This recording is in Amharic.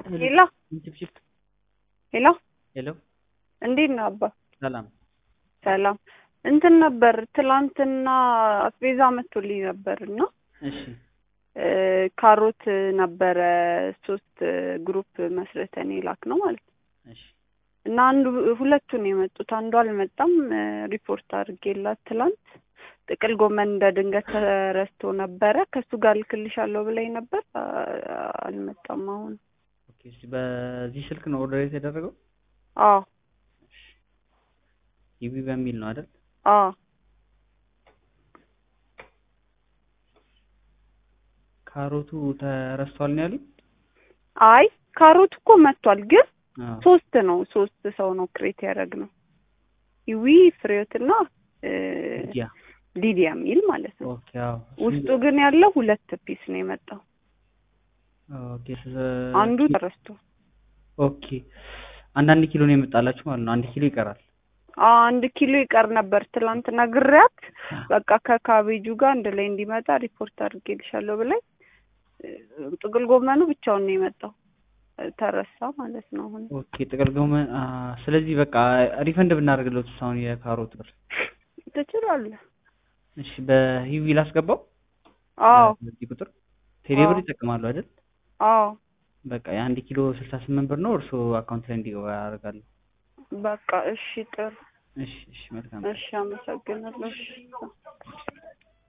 ሄሎ ሄሎ ሄሎ እንዴት ነው አባ? ሰላም ሰላም እንትን ነበር ትላንትና አስቤዛ መጥቶልኝ ነበር እና እሺ ካሮት ነበረ ሶስት ግሩፕ መስርተን የላክ ነው ማለት ነው እሺ እና አንዱ ሁለቱን የመጡት አንዱ አልመጣም። ሪፖርት አድርጌላት ትላንት ጥቅል ጎመን እንደ ድንገት ተረስቶ ነበረ ከእሱ ጋር ልክልሻለሁ ብላኝ ነበር። አ- አልመጣም አሁን። ኦኬ እሺ በዚህ ስልክ ነው ኦርደር የተደረገው አዎ ኢቢ በሚል ነው አይደል አዎ ካሮቱ ተረስቷል ነው ያሉኝ አይ ካሮት እኮ መጥቷል፣ ግን አዎ ሶስት ነው ሶስት ሰው ነው ክሬት ያደረግነው ይዊ ፍሬዎትና እ፣ ሊዲያ ሊዲያ የሚል ማለት ነው። ኦኬ አዎ ውስጡ ግን ያለው ሁለት ፒስ ነው የመጣው። ኦኬ ስ- አንዱ ተረስቶ ኦኬ አንዳንድ ኪሎ ነው የመጣላችሁ ማለት ነው አንድ ኪሎ ይቀራል አዎ፣ አንድ ኪሎ ይቀር ነበር ትላንት ነግሬያት፣ በቃ ከካቤጁ ጋር አንድ ላይ እንዲመጣ ሪፖርት አድርጌልሻለሁ ብላኝ እ፣ ጥቅል ጎመኑ ብቻውን ነው የመጣው እ፣ ተረሳ ማለት ነው። አሁን ኦኬ ጥቅል ጎመን አ፣ ስለዚህ በቃ ሪፈንድ ብናደርግለት አሁን የካሮት ብር ትችላለህ። እሺ በሂዊ ላስገባው አዎ በዚህ ቁጥር ቴሌ ብር አዎ። ይጠቀማሉ አይደል አዎ በቃ የአንድ ኪሎ ስልሳ ስምንት ብር ነው እርስዎ አካውንት ላይ እንዲገባ ያደርጋሉ በቃ እሺ፣ ጥሩ እሺ እሺ መልካም እሺ፣ አመሰግናለሁ። እሺ